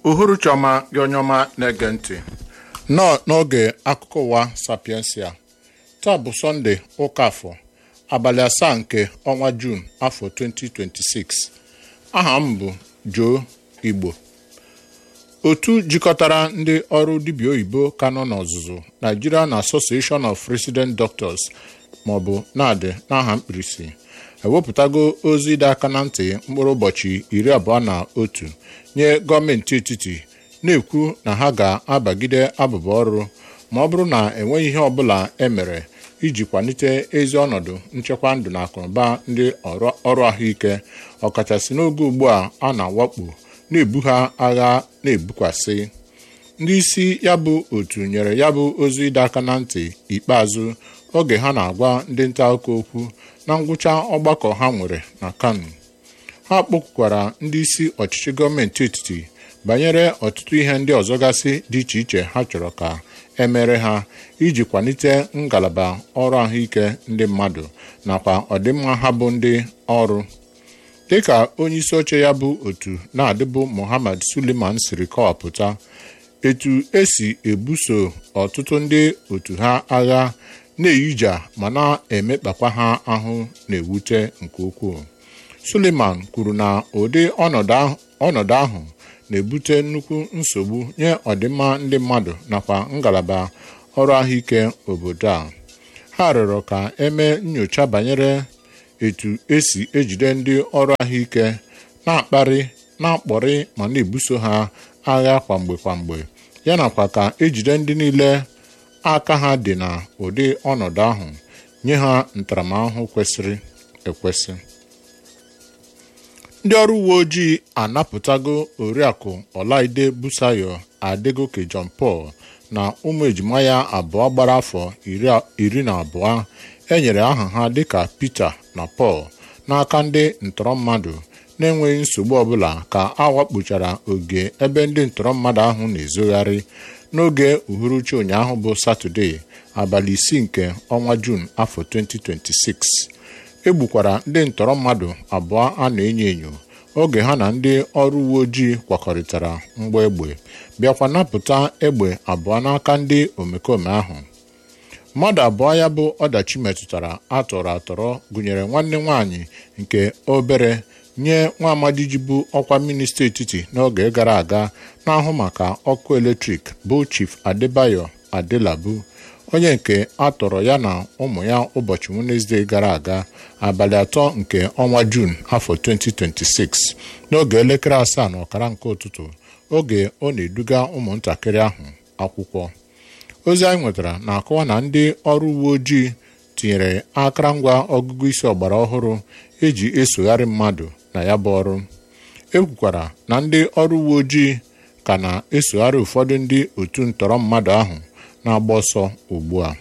uhuruchi ọma gị onye ọma na-ege ntị nọ n'oge akụkọ ụwa sapiensia taa bụ sọnde ụka afọ abalị asaa nke ọnwa juun afọ 2026 aha m bụ Joe Igbo otu jikọtara ndị ọrụ dibịa oyibo ka nọ n'ọzụzụ Nigerian Association of Resident Doctors maọbụ NADI n'aha mkpirisi ewepụtago ozi ịdọ aka na ntị mkpụrụ ụbọchị iri abụọ na otu nye gọọmenti etiti na-ekwu na ha ga-abagide abụba ọrụ ma ọ bụrụ na enweghị ihe ọbụla emere iji kwalite ezi ọnọdụ nchekwa ndụ na akụnụba ndị ọrụ ahụike ọkachasị n'oge ugbu a a na-awakpo na-ebu ha agha na-ebukwasị ndị isi ya bụ otu nyere ya bụ ozi ịdọ aka na ntị ikpeazụ oge ha na-agwa ndị nta akụkọ okwu na ngwụcha ọgbakọ ha nwere na Kano ha kpọkwukwara ndị isi ọchịchị gọọmenti etiti banyere ọtụtụ ihe ndị ọzọ gasị dị iche iche ha chọrọ ka emere ha iji kwalite ngalaba ọrụ ahụike ndị mmadụ nakwa ọdịmma ha bụ ndị ọrụ dịka onye isi oche ya bụ otu na-adịbụ Muhammad Suleiman siri kọwapụta etu esi ebuso ọtụtụ ndị otu ha agha na-eyija ma na-emekpakwa ha ahụ na-ewute nke ukwuu Suleiman kwuru na ụdị ọnọdụ ahụ na-ebute nnukwu nsogbu nye ọdịmma ndị mmadụ nakwa ngalaba ọrụ ahụike obodo a ha rịọrọ ka emee nyocha banyere etu esi ejide ndị ọrụ ahụike na-akparị na-akpọrị ma na-ebuso ha agha kwamgbe kwamgbe ya nakwa ka ejide ndị niile aka ha dị na ụdị ọnọdụ ahụ nye ha ntaramahụhụ kwesịrị ekwesị ndị ọrụ uwe ojii anapụtago oriakụ Ọlaide Busayo Adegoke John Paul na ụmụ ejima ya abụọ gbara afọ iri na abụọ enyere aha ha dịka Peter na Paul n'aka ndị ntọrọ mmadụ na-enweghị nsogbu ọbụla ka a wakpochara oge ebe ndị ntọrọ mmadụ ahụ na-ezogharị n'oge uhuruchi ụnyaahụ bụ Satọde abalị isii nke ọnwa Juun afọ 2026 egbukwara ndị ntọrọ mmadụ abụọ a na-enyo enyo oge ha na ndị ọrụ uwe ojii kwakọrịtara mgba egbe bịakwa napụta egbe abụọ n'aka ndị omekome ahụ mmadụ abụọ ya bụ ọdachi metụtara atọrọ atọrọ gụnyere nwanne nwanyị nke obere nye nwa amadi ji bụ ọkwa minista etiti n'oge gara aga na-ahụ maka ọkụ eletrik bụ Chief Adebayo Adelabu onye nke a tọrọ ya na ụmụ ya ụbọchị Wenesde gara aga abalị atọ nke ọnwa Juun afọ 2026 n'oge elekere asaa na ọkara nke ụtụtụ oge ọ na-eduga ụmụntakịrị ahụ akwụkwọ ozi anyị nwetara na-akọwa na ndị ọrụ uwe ojii tinyere akụrụngwa ọgụgụ isi ọgbara ọhụrụ eji esogharị mmadụ na ya bụ ọrụ ekwukwara na ndị ọrụ uwe ojii ka na-esogharị ụfọdụ ndị otu ntọrọ mmadụ ahụ na-agba ọsọ ugbu a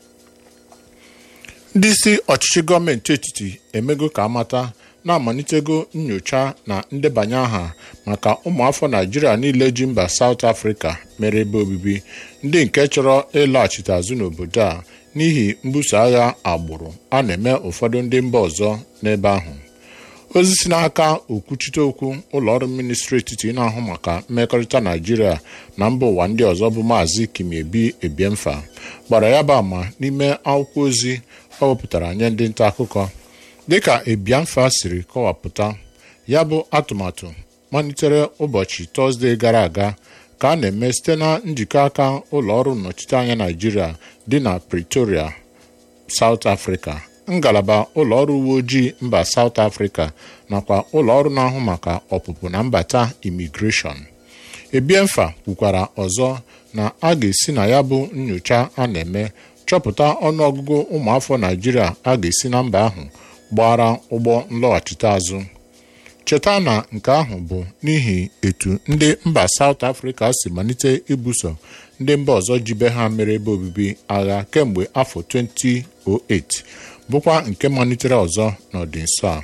ndị isi ọchịchị gọọmenti etiti emego ka amata na-amalitego nyocha na ndebanye aha maka ụmụafọ Naịjirịa niile ji mba South Africa mere ebe obibi ndị nke chọrọ ịlaghachite azụ n'obodo a n'ihi mbuso agha agbụrụ a na-eme ụfọdụ ndị mba ọzọ n'ebe ahụ ozi si n'aka okwuchite okwu ụlọọrụ ministri etiti na-ahụ maka mmekọrịta Naịjirịa na mba ụwa ndị ọzọ bụ maazị Kimiebi Ebiemfa gbara ya bụ ama n'ime akwụkwọ ozi ọ wepụtara nye ndị nta akụkọ dịka Ebiemfa siri kọwapụta ya bụ atụmatụ malitere ụbọchị Tọzdee gara aga ka a na-eme site na njikọ aka ụlọọrụ nnọchiteanya Naịjirịa dị na Pretoria, South Africa ngalaba ụlọọrụ uwe ojii mba South Africa nakwa ụlọọrụ na-ahụ maka ọpụpụ na mbata imigreshọn Ebiemfa kwukwara ọzọ na a ga-esi na ya bụ nyocha a na-eme chọpụta ọnụọgụgụ ụmụafọ Naịjirịa a ga-esi na mba ahụ gbara ụgbọ nlọghachite azụ cheta na nke ahụ bụ n'ihi etu ndị mba South Africa si malite ibuso ndị mba ọzọ jibe ha mere ebe obibi agha kemgbe afọ 2008 bụkwa nke malitere ọzọ n'ọdịnso a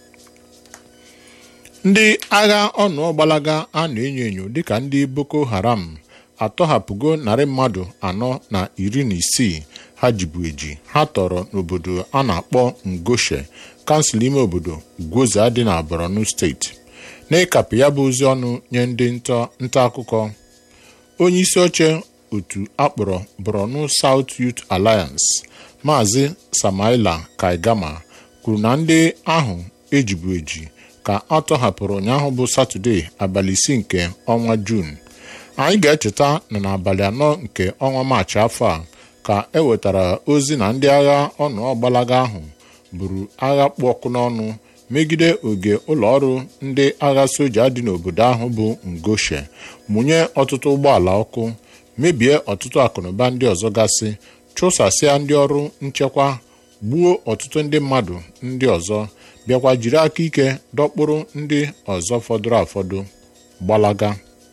ndị agha ọnụọgbalaga a na-enyo enyo dịka ndị Boko Haram atọhapụgo narị mmadụ anọ na iri na isii ha jibu eji ha tọrọ n'obodo a na-akpọ Ngoshe kansụl ime obodo Gwoza dị na Borno steeti n'ịkapụ ya bụ ozi ọnụ nye ndị nta akụkọ onye isi oche otu akpọrọ Borno South Youth Alliance Maazị Samaila Kaigama kwuru na ndị ahụ ejibu eji ka a tọhapụrụ ụnyaahụ bụ Satọde abalị isii nke ọnwa Juun anyị ga-echeta na n'abalị anọ nke ọnwa Maachị afọ a ka e wetara ozi na ndị agha ọnụọgbalaga ahụ buru agha kpụ ọkụ n'ọnụ megide oge ụlọọrụ ndị agha soja dị n'obodo ahụ bụ Ngoshe mụnye ọtụtụ ụgbọala ọkụ mebie ọtụtụ akụnụba ndị ọzọ gasị chụsasịa ndị ọrụ nchekwa gbuo ọtụtụ ndị mmadụ ndị ọzọ bịakwa jiri aka ike dọkpụrụ ndị ọzọ fọdụrụ afọdụ gbalaga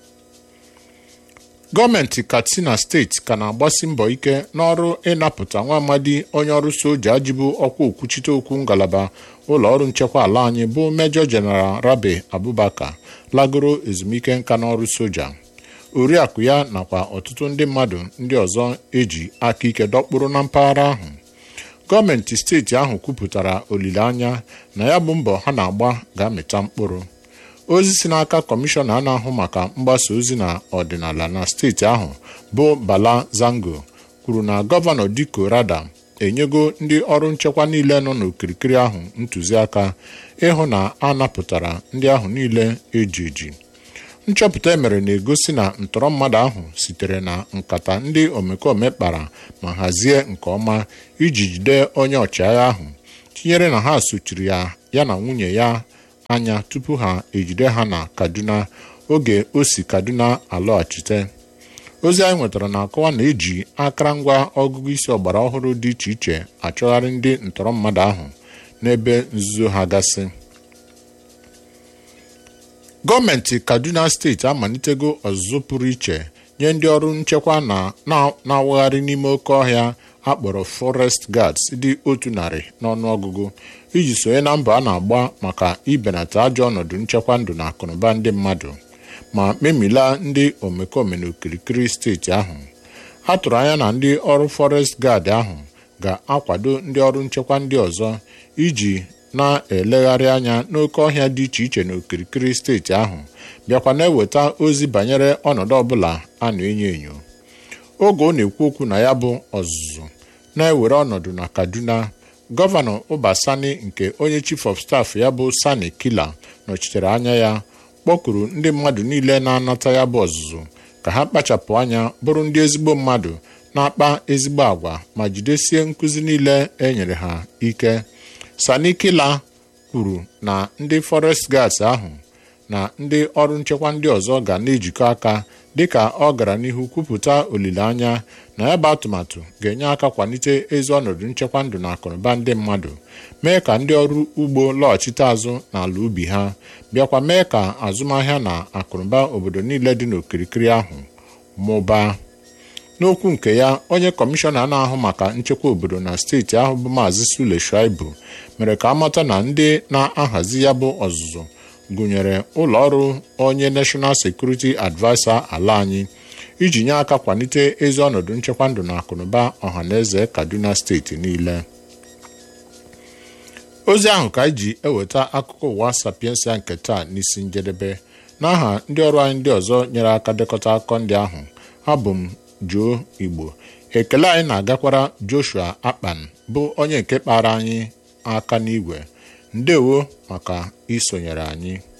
gọọmenti katsina steeti ka na-agbasi mbọ ike n'ọrụ ịnapụta nwa amadi onye ọrụ soja jibu ọkwa okwuchite okwu ngalaba ụlọ ọrụ nchekwa ala anyị bụ mejọ jeneral rabe abubakar lagoro ezumike nka n'ọrụ soja oriakụ ya nakwa ọtụtụ ndị mmadụ ndị ọzọ eji aka ike dọkpụrụ na mpaghara ahụ gọọmenti steeti ahụ kwupụtara olileanya na ya bụ mbọ ha na-agba ga-amịta mkpụrụ ozi si n'aka kọmishọna na-ahụ maka mgbasa ozi na ọdịnala na steeti ahụ bụ Bala Zango kwuru na gọvanọ Diko Rada enyego ndị ọrụ nchekwa niile nọ n'okirikiri ahụ ntụziaka ịhụ na a napụtara ndị ahụ niile eji eji nchọpụta emere na-egosi na ntọrọ mmadụ ahụ sitere na nkata ndị omekome kpara ma hazie nke ọma iji jide onye ọchịagha ahụ tinyere na ha sochiri ya ya na nwunye ya anya tupu ha ejide ha na Kaduna oge o si Kaduna alọghachite ozi anyị nwetara na-akọwa na eji akụrụngwa ọgụgụ isi ọgbara ọhụrụ dị iche iche achọgharị ndị ntọrọ mmadụ ahụ n'ebe nzuzo ha gasị gọọmenti Kaduna steeti amalitego ọzụzụ pụrụ iche nye ndị ọrụ nchekwa na-awagharị n'ime oke ọhịa akpọrọ forest guards dị otu narị n'ọnụọgụgụ iji sonye na mbọ a na-agba maka ibenata ajọ ọnọdụ nchekwa ndụ na akụnụba ndị mmadụ ma memila ndị omekome n'okirikiri steeti ahụ a tụrụ anya na ndị ọrụ forest guard ahụ ga-akwado ndị ọrụ nchekwa ndị ọzọ iji na-elegharị anya n'oke ọhịa dị iche iche n'okirikiri steeti ahụ bịakwa na-eweta ozi banyere ọnọdụ ọbụla a na-enyo enyo oge ọ na-ekwu okwu na ya bụ ọzụzụ na-ewere ọnọdụ na Kaduna gọvanọ Ụbasani nke onye chief of staff ya bụ Sani Kila nọchitere anya ya kpọkuru ndị mmadụ niile na-anata ya bụ ọzụzụ ka ha kpachapụ anya bụrụ ndị ezigbo mmadụ na-akpa ezigbo agwa ma jidesie nkụzi niile e nyere ha ike Sani Kila kwuru na ndị forest guards ahụ na ndị ọrụ nchekwa ndị ọzọ ga na-ejikọ aka dịka ọ gara n'ihu kwupụta olileanya na ya bụ atụmatụ ga-enye aka kwalite ezi ọnọdụ nchekwa ndụ na akụnụba ndị mmadụ mee ka ndị ọrụ ugbo lọghachite azụ n'ala ubi ha bịakwa mee ka azụmahịa na akụnụba obodo niile dị n'okirikiri ahụ mụbaa n'okwu nke ya onye kọmishọna na-ahụ maka nchekwa obodo na steeti ahụ bụ maazị Sule Shuaibu mere ka amata na ndị na-ahazi ya bụ ọzụzụ gụnyere ụlọ ọrụ onye National Security Adviser ala anyị iji nye aka kwalite ezi ọnọdụ nchekwa ndụ na akụnụba ọhaneze Kaduna steeti niile ozi ahụ ka anyị ji eweta akụkọ ụwa sapiensia nke taa n'isi njedebe n'aha ndị ọrụ anyị ndị ọzọ nyere aka dekọta akụkọ ndị ahụ abụ m Joe Igbo ekele anyị na-agakwara Joshua Akpan bụ onye nke kpara anyị aka n'igwe ndewo maka isonyere anyị